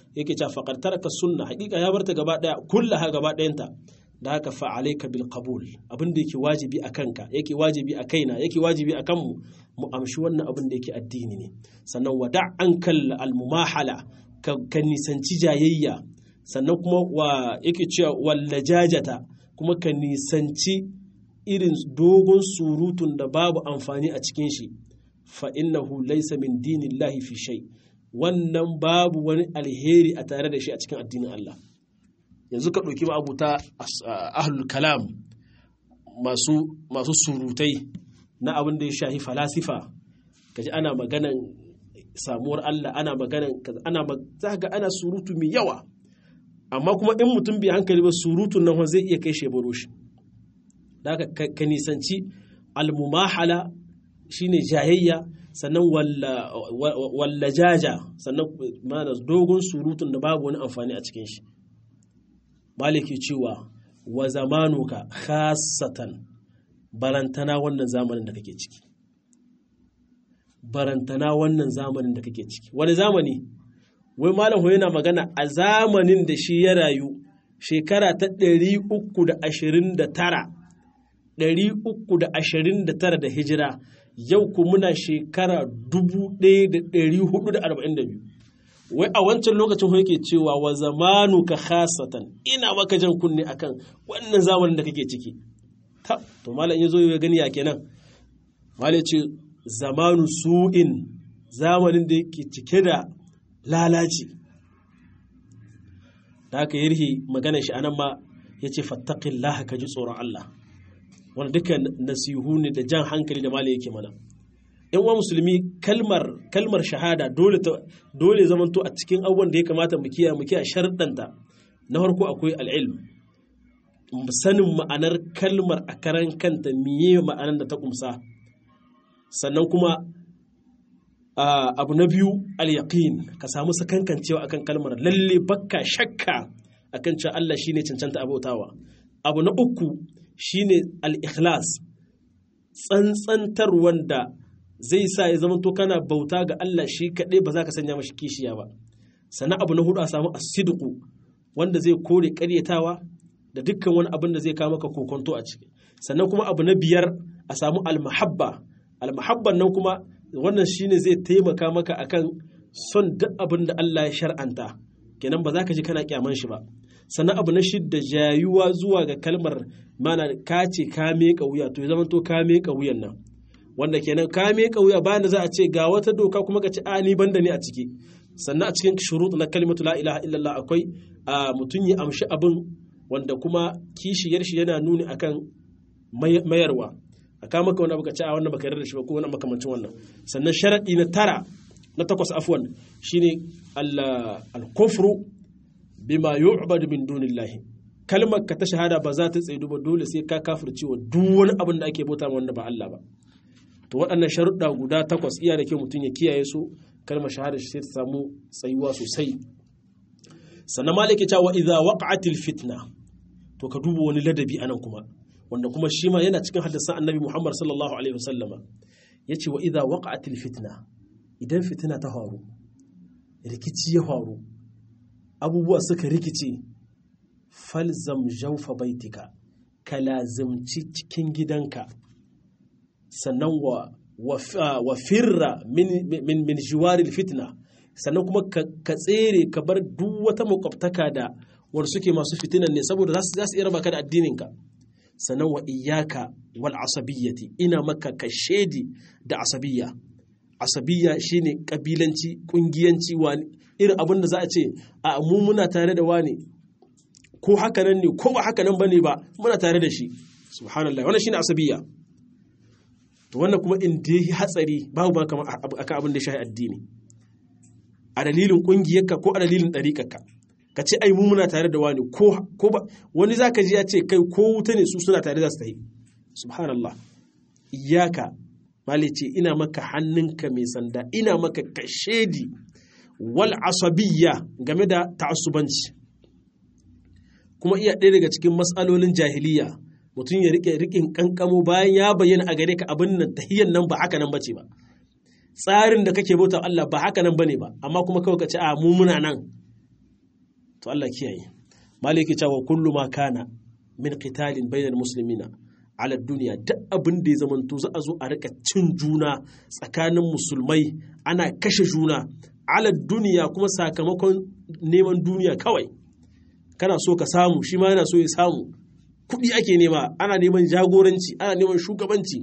yake cewa faqad taraka sunna haƙiƙa ya barta gaba daya kullaha gaba dayanta da haka fa alayka bil qabul abin da yake wajibi a kanka yake wajibi a kaina yake wajibi a kanmu mu amshi wannan abin da yake addini ne sannan wada ankal al mumahala ka nisanci jayayya sannan kuma wa yake cewa wallajajata kuma ka nisanci irin dogon surutun da babu amfani a cikin shi fa innahu laysa min dinillahi fi shay wannan babu wani alheri a tare da shi a cikin addinin Allah yanzu ka ɗauki ma'abuta ahlul kalam masu masu surutai na abin da ya shahi falasifa kaji ana maganan samuwar Allah ana maganan ana za ga ana surutu mai yawa amma kuma in mutum bai hankali ba surutun nan zai iya kai shebaro shi da ka nisanci almumahala shine jayayya sannan wallajaja sannan mana dogon surutun da babu wani amfani a cikin shi maliki cewa wa zamanuka khasatan barantana wannan zamanin da kake ciki barantana wannan zamanin da kake ciki wani zamani wai malam yana magana a zamanin da shi ya rayu shekara ta 329 329 da hijira yau ku muna shekara 1442 wai a wancan lokacin yake cewa wa zamanu ka khasatan ina maka jan kunne akan wannan zamanin da kake ciki ta to malam ya zo ya gani ya kenan malam ce zamanu su'in zamanin da yake cike da lalaci da haka yarhi magana shi anan ma ya ce fattaqillaha ka ji tsoron Allah wanda duka nasihu ne da jan hankali da malam yake mana yan uwa musulmi kalmar kalmar shahada dole dole zamanto a cikin abubuwan da ya kamata mu kiyaye mu kiyaye sharuɗanta na farko akwai al'ilm sanin ma'anar kalmar a karan kanta miye ma'anar da ta kumsa sannan kuma abu na biyu al-yaqin ka samu sakankancewa akan kalmar lalle bakka shakka akan cewa Allah shine cancanta abautawa abu na uku shine al-ikhlas tsantsantar wanda zai sa ya zama to kana bauta ga Allah shi kaɗai ba za ka sanya mashi kishiya ba sannan abu na hudu a samu asidiku wanda zai kore ƙaryatawa da dukkan wani abin da zai kawo maka kokonto a ciki sannan kuma abu na biyar a samu almahabba almahabban nan kuma wannan shine zai taimaka maka akan son duk abin da Allah ya shar'anta kenan ba za ka ji kana kyaman shi ba sannan abu na shidda jayuwa zuwa ga kalmar mana ka ce ka miƙa wuya to ya zama to ka miƙa wuyan nan wanda kenan ka miƙa wuya bayan da za a ce ga wata doka kuma ka ce a ni banda ne a ciki sannan a cikin shurut na kalimatu la ilaha illallah akwai a mutum ya amshi abin wanda kuma kishiyar shi yana nuni akan mayarwa a kama maka wani abu ka ce a wannan baka yarda da shi ba ko wani makamancin wannan sannan sharadi na tara na takwas afwan shine al-kufru bima yu'badu min dunillahi kalmar ka ta shahada ba za ta tsaye ba dole sai ka kafirce wa duk wani abin da ake bauta wanda ba Allah ba to waɗannan sharuɗa guda takwas iya da kyau mutum ya kiyaye su kalmar shahada shi sai ta samu tsayuwa sosai sannan malaki ta wa idza waqa'atil fitna to ka duba wani ladabi anan kuma wanda kuma shi ma yana cikin hadisan annabi Muhammad sallallahu alaihi wasallama yace wa idza waqa'atil fitna idan fitina ta faru rikici ya faru abubuwa suka rikice falzam jawfa baitika ka lazimci cikin gidanka sannan wa wa firra min min min jiwaril fitna sannan kuma ka tsere ka bar duk wata makwabtaka da war suke masu fitinan ne saboda za su iya raba ka da addininka sannan wa iyaka wal asabiyyati ina maka ka shedi da asabiyya asabiyya shine kabilanci kungiyanci wani irin abin da za a ce a mu muna tare da wani ko haka nan ne ko ba haka nan bane ba muna tare da shi subhanallah wannan shine asabiyya to wannan kuma in da yi hatsari babu ba kamar akan abin da shahi addini a dalilin kungiyarka ko a dalilin ɗariƙarka ka ce ai mu muna tare da wani ko ko ba wani zaka ji ya ce kai ko wuta ne su suna tare da su tahi subhanallah iyaka mali ce ina maka hannunka mai sanda ina maka kashedi wal asabiyya game da ta'assubanci kuma iya ɗaya daga cikin matsalolin jahiliya mutum ya rike rikin kankamo bayan ya bayyana a gare ka abin nan tahiyyan nan ba haka nan bace ba tsarin da kake bauta Allah ba haka nan bane ba amma kuma kawai ka ce a mu muna nan to Allah kiyaye maliki cewa kullu ma kana min qitalin bainal muslimina ala duniya duk abin da ya zamanto za a zo a rika cin juna tsakanin musulmai ana kashe juna ala duniya kuma sakamakon neman duniya kawai kana so ka samu shi ma yana so ya samu kuɗi ake nema ana neman jagoranci ana neman shugabanci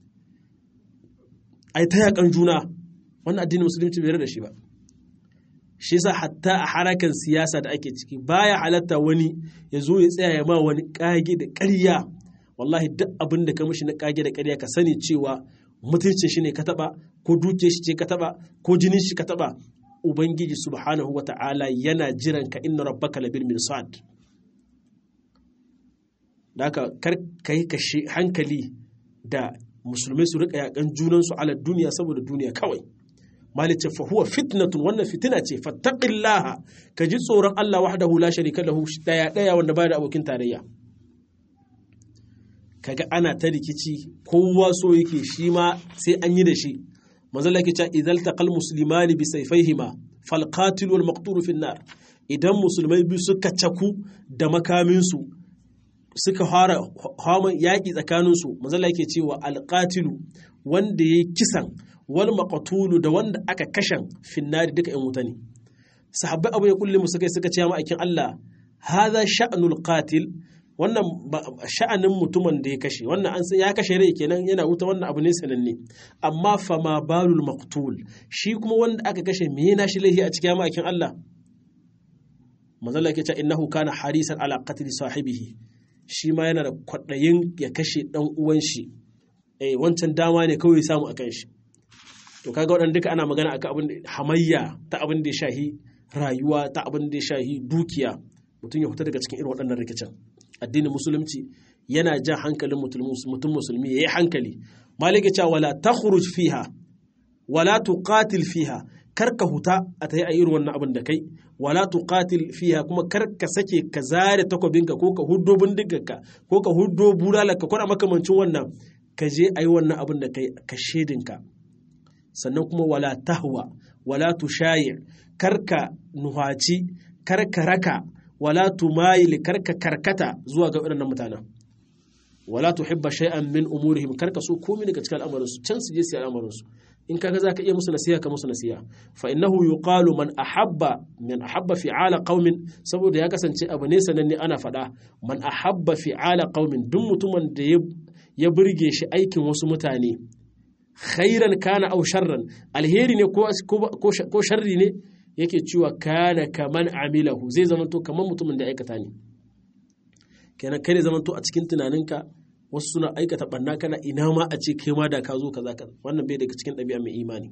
a yi ta yakan juna wannan addinin musulunci bai da shi ba shi yasa hatta a harakan siyasa da ake ciki baya halatta wani ya zo ya tsaya ya ma wani kage da ƙarya wallahi duk abin da ka mishi na kage da ƙarya ka sani cewa mutuncin shi ne ka taba ko duke shi ce ka taba ko jinin shi ka taba ubangiji subhanahu wata'ala yana jiran ka inna rabbaka labil mirsad da haka kar ka yi kashe hankali da musulmai su rika yakan junansu ala duniya saboda duniya kawai malice fa huwa fitnatun wannan fitina ce fattaqillaha ka ji tsoron Allah wahdahu la sharika lahu daya daya wanda baya da abokin tarayya kaga ana ta rikici kowa so yake shi ma sai an yi da shi manzo Allah yake cewa idzal taqal muslimani bi sayfayhima fal qatil wal maqtul fi nar idan musulmai biyu suka caku da makaminsu suka fara haman yaƙi tsakaninsu mazala yake cewa alƙatilu wanda ya yi kisan wal maƙatulu da wanda aka kashen finnari duka ‘yan wuta ne sahabbai abu ya kulle suka suka ce ma'aikin Allah haza sha'anul qatil wannan sha'anin mutumin da ya kashe wannan an ya kashe rai kenan yana wuta wannan abu ne sananne amma fa ma balul maqtul shi kuma wanda aka kashe me yana shi laihi a cikin ma'aikin Allah manzala yake cewa innahu kana harisan ala qatl sahibihi shi ma yana da kwaɗayin ya kashe ɗan uwan shi eh wancan dama ne kawai samu akan shi to kaga waɗanda duka ana magana akan abin hamayya ta abin da ya shahi rayuwa ta abin da ya shahi dukiya mutum ya fita daga cikin irin waɗannan rikicin addinin musulunci yana jan hankalin mutum musulmi ya yi hankali malike cewa wala takhruj fiha wala tuqatil fiha kar ka huta a ta yi a irin wannan abin da kai wala tuqatil fiha kuma kar ka sake ka zare takobinka ko ka huddo bindigarka ko ka huddo bulalarka ko na makamancin wannan ka je a yi wannan abin da kai ka shedinka sannan kuma wala tahwa wala tushayi kar ka nuhaci kar ka raka wala tumayil kar ka karkata zuwa ga waɗannan mutanen wala tuhibba shay'an min umurihim kar ka so komai daga cikin al'amuransu can su je su yi al'amuransu in kaga zaka iya musu nasiha ka musu nasiha fa innahu yuqalu man ahabba man ahabba fi'ala qaumin saboda ya kasance abu ne sananne ana faɗa man ahabba fi'ala qaumin duk mutumin da ya ya burge shi aikin wasu mutane khairan kana aw sharran alheri ne ko ko sharri ne yake cewa kana kaman amilahu zai zamanto kaman mutumin da aikata ne kenan kai ne zamanto a cikin tunaninka wasu suna aikata banna kana ina ma a ce kai ma da ka zo kaza kaza wannan bai daga cikin ɗabi'a mai imani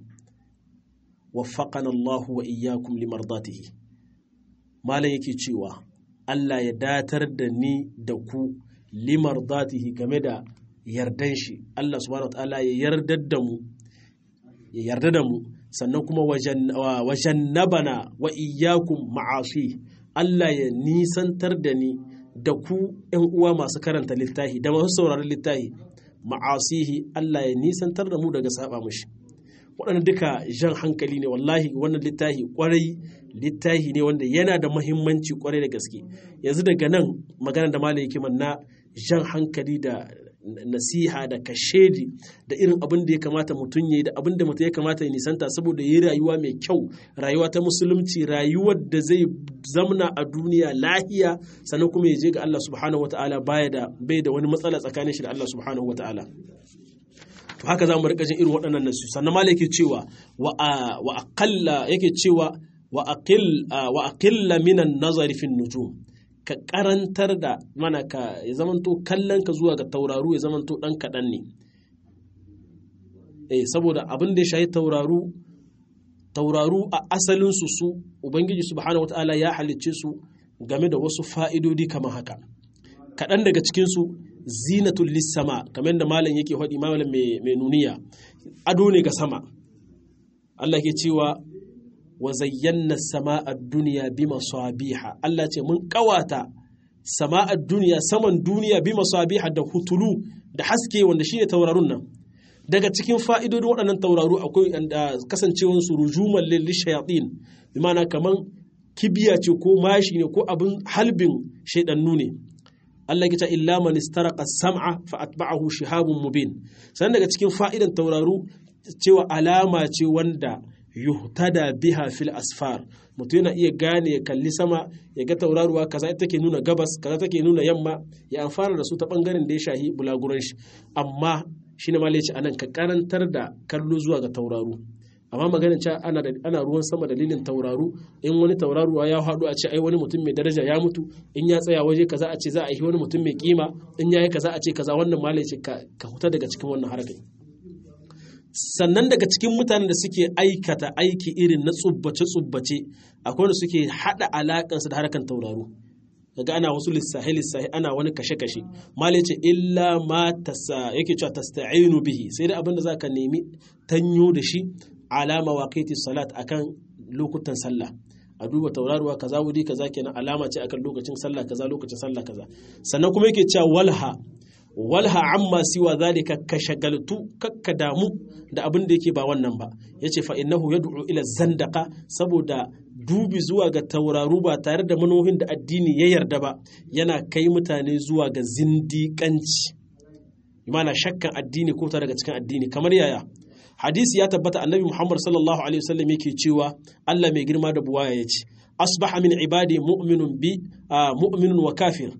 waffaqana Allah wa iyyakum limardatihi malam yake cewa Allah ya datar da ni da ku limardatihi game da yardan shi Allah subhanahu wa ta'ala ya yardar da mu ya yarda da mu sannan kuma wajannabana wa iyyakum ma'asi Allah ya nisantar da ni da ku ‘yan uwa masu karanta littafi da masu sauraron littafi ma'asihi Allah ya nisantar da mu daga saba mushi waɗanda duka jan hankali ne wallahi wannan littafi kwarai littafi ne wanda yana da mahimmanci kwarai da gaske yanzu daga nan magana da malam yake na jan hankali da nasiha da kashedi da irin abin da ya kamata mutum ya yi da abin da mutum ya kamata ya nisanta saboda ya yi rayuwa mai kyau rayuwa ta musulunci rayuwar da zai zamna a duniya lahiya sannan kuma ya je ga Allah subhanahu wataala baya da bai da wani matsala tsakanin shi da Allah subhanahu wataala to haka za mu rika jin irin waɗannan nasu sannan malai yake cewa wa wa aqalla yake cewa wa aqil wa aqilla minan nazari fin nujum ka karantar da mana ka ya zamanto kallon ka zuwa ga tauraru ya zamanto ɗan kaɗan ne eh saboda abin da ya shayi tauraru tauraru a asalinsu su ubangiji subhanahu wata'ala ya halicce su game da wasu fa'idodi kamar haka kaɗan daga cikinsu zinatul lissama kamar da malam yake faɗi malam mai nuniya ado ne ga sama Allah ke cewa wa zayyana sama'ar duniya bi masabiha Allah ce mun kawata sama'ar duniya saman duniya bi masabiha da hutulu da haske wanda shine taurarun nan daga cikin fa'idodin waɗannan tauraru akwai kasancewar su rujuman lil shayatin bi ma'ana kaman kibiya ce ko mashi ne ko abin halbin shaidannu ne Allah ya ce illa man istaraqa sam'a fa atba'ahu shihabun mubin sannan daga cikin fa'idan tauraru cewa alama ce wanda yuhtada biha fil asfar mutum yana iya gane ya kalli sama ya ga tauraruwa kaza ita take nuna gabas kaza take nuna yamma ya amfana da su ta bangaren da ya shahi bulaguran shi amma shine ma laici anan ka karantar da kallo zuwa ga tauraru amma maganin cewa ana ana ruwan sama dalilin tauraru in wani tauraruwa ya haɗu a ce ai wani mutum mai daraja ya mutu in ya tsaya waje kaza a ce za a yi wani mutum mai kima in yayi kaza a ce kaza wannan ma laici ka huta daga cikin wannan harkar sannan daga cikin mutanen da suke aikata aiki irin na tsubbace-tsubbace akwai wanda suke haɗa alaƙansu da harkan tauraro daga ana wasu lissahi lissahi ana wani kashe-kashe mali ce illa ma tasa yake cewa tasta'inu bihi sai da abin da zaka nemi tanyo da shi alama waqiti salat akan lokutan sallah a duba tauraruwa kaza wuri kaza kenan alama ce akan lokacin sallah kaza lokacin sallah kaza sannan kuma yake cewa walha walha amma siwa zalika ka shagaltu kakka damu da abin da yake ba wannan ba yace fa innahu yad'u ila zandaka saboda dubi zuwa ga tauraru ba tare da manohin da addini ya yarda ba yana kai mutane zuwa ga zindiƙanci imana shakkan addini ko ta daga cikin addini kamar yaya hadisi ya tabbata annabi muhammad sallallahu alaihi wasallam yake cewa Allah mai girma da buwaya yace asbaha min ibadi mu'minun bi mu'minun wa kafir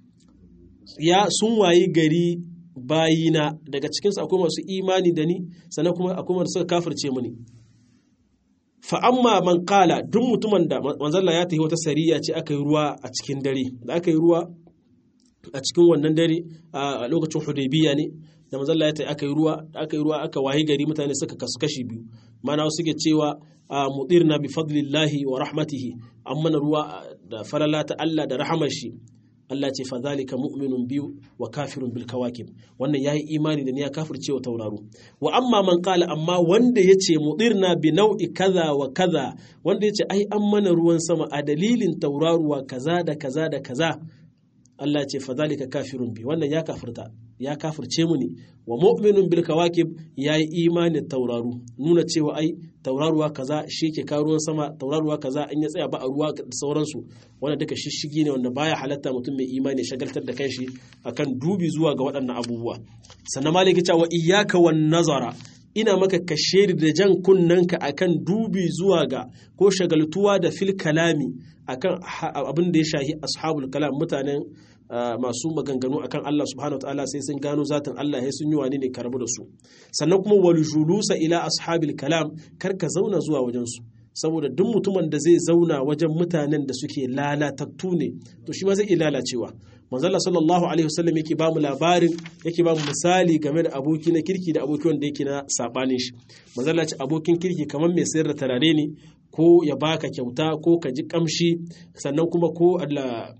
ya sun wayi gari bayina daga cikinsu akwai masu imani da ni sannan kuma akwai masu suka kafirce mini fa amma man kala duk mutumin da manzalla ya tafi wata sariya ce aka yi ruwa a cikin dare da aka yi ruwa a cikin wannan dare a lokacin hudaybiya ne da manzalla ya tafi aka yi ruwa aka yi ruwa aka wayi gari mutane suka kasu kashi biyu mana wasu ke cewa mudirna bi fadlillahi wa rahmatihi an mana ruwa da falala ta Allah da rahamar shi Allah ce fa zalika mu'minun biyu wa kafirun bil kawakib wannan yayi imani da ni ya kafirce wa tauraro wa amma man qala amma wanda yace mudirna bi nau'i kaza wa kaza wanda yace ai an mana ruwan sama a dalilin tauraruwa kaza da kaza da kaza Allah ce fa zalika kafirun bi wannan ya kafirta ya kafirce mu ne wa mu'minun bil kawakib yayi imani tauraru nuna cewa ai tauraruwa kaza shi ke kawo ruwan sama tauraruwa kaza in ya tsaya ba a ruwa da sauransu wanda duka shishigi ne wanda baya halatta mutum mai imani shagaltar da kanshi akan dubi zuwa ga waɗannan abubuwa sannan maliki cewa iyyaka wan nazara ina maka kashe da jan kunnanka akan dubi zuwa ga ko shagaltuwa da fil kalami akan abin da ya shahi ashabul kalam mutanen masu maganganu akan Allah subhanahu wataala sai sun gano zatin Allah sai sun yi wani ne karbu da su sannan kuma wal julusa ila ashabil kalam kar ka zauna zuwa wajen su saboda duk mutumin da zai zauna wajen mutanen da suke lalatattu ne to shi ma zai iya lalacewa manzala sallallahu alaihi wasallam yake ba mu labarin yake ba mu misali game da aboki na kirki da aboki wanda yake na sabanin shi manzala ce abokin kirki kamar mai sayar da tarare ne ko ya baka kyauta ko ka ji kamshi sannan kuma ko Allah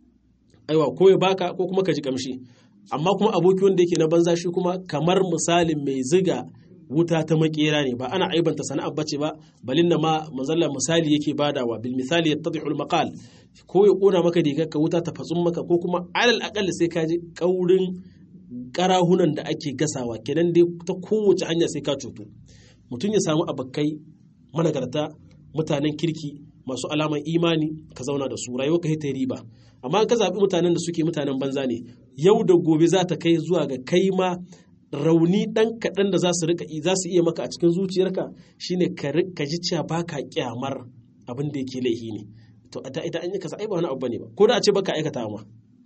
aiwa ko ya baka ko kuma ka ji kamshi amma kuma aboki wanda yake na banza shi kuma kamar misalin mai ziga wuta ta makera ne ba ana aibanta sana'ar bace ba balin na ma manzalla misali yake badawa bil misali yattadihu al maqal ko ya kona maka rigar ka wuta ta fatsun maka ko kuma alal aqal sai ka ji kaurin karahunan da ake gasawa kenan dai ta kowace hanya sai ka cutu mutum ya samu abakai managarta mutanen kirki masu alaman imani ka zauna da su rayuwa ka ta riba amma ka zaɓi mutanen da suke mutanen banza ne yau da gobe za ta kai zuwa ga kai ma rauni ɗan kaɗan da za su rika za su iya maka a cikin zuciyarka shine ka ji cewa baka kyamar abin da yake laihi ne to a ita an yi kasa ai ba wani abu bane ba ko da a ce baka aikata ma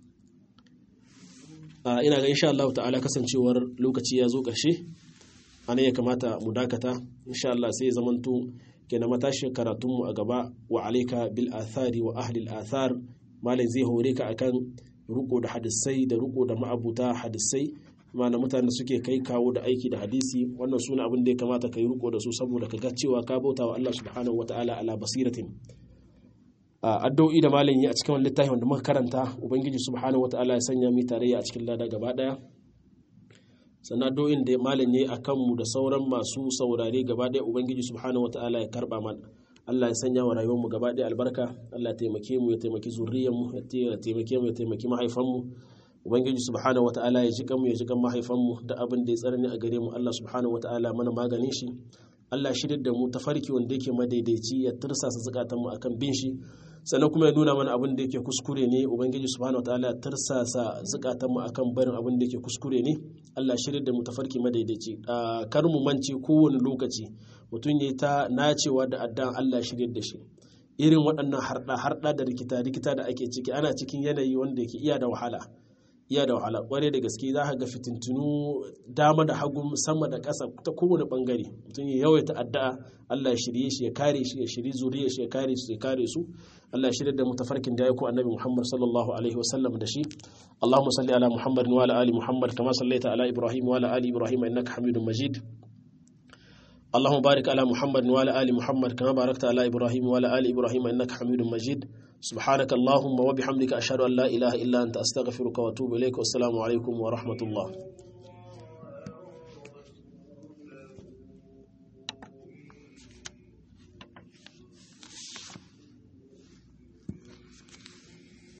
ina ga insha Allah ta'ala kasancewar lokaci ya zo ƙarshe anan ya kamata mu dakata insha Allah sai ya zamanto kenan matashi karatunmu a gaba wa alaika bil athari wa ahli al athar malai zai hore ka akan ruko da hadisai da ruko da ma'abuta hadisai mana mutane da suke kai kawo da aiki da hadisi wannan suna abin da ya kamata ka yi riko da su saboda ka ga cewa ka bauta wa Allah subhanahu wa ta'ala ala basiratin addu'o'i da malam yi a cikin littafin wanda muka karanta ubangiji subhanahu wa ta'ala ya sanya mu tarayya a cikin lada gaba daya sannan addu'o'in da malam yi akan mu da sauran masu saurare gaba daya ubangiji subhanahu wa ta'ala ya karba mana Allah ya sanya wa rayuwar mu gaba daya albarka Allah ya taimake mu ya taimaki zuriyar mu ya taimake mu ya taimaki mahaifan mu ubangiji subhanahu wata'ala ya ji kanmu ya ji kan mahaifanmu da abin da ya tsarni a gare mu Allah subhanahu wata'ala mana maganin shi Allah shirya da mu tafarki wanda yake madaidaici ya tursasa zukatanmu akan bin shi sannan kuma ya nuna mana abin da yake kuskure ne ubangiji subhanahu wataala ya tursasa zukatanmu akan barin abin da yake kuskure ne Allah shirya da mu tafarki madaidaici kar mu mance kowane lokaci mutum ya ta nacewa da addan Allah shirya da shi irin waɗannan harɗa harɗa da rikita rikita da ake ciki ana cikin yanayi wanda yake iya da wahala iya da wahala kware da gaske za ka ga fitintunu dama da hagu sama da ƙasa ta kowane bangare mutum ya yawaita addu'a Allah ya shirye shi ya kare shi ya shiri zuriya shi ya kare su ya kare su Allah ya shirye da mutafarkin da ya ko annabi Muhammad sallallahu alaihi wa sallam da shi Allahumma salli ala Muhammad wa ala ali Muhammad kama sallaita ala Ibrahim wa ala ali Ibrahim innaka Hamidum Majid اللهم بارك على محمد وعلى آل محمد كما باركت على إبراهيم وعلى آل إبراهيم إنك حميد مجيد سبحانك اللهم وبحمدك أشهد أن لا إله إلا أنت أستغفرك وأتوب إليك والسلام عليكم ورحمة الله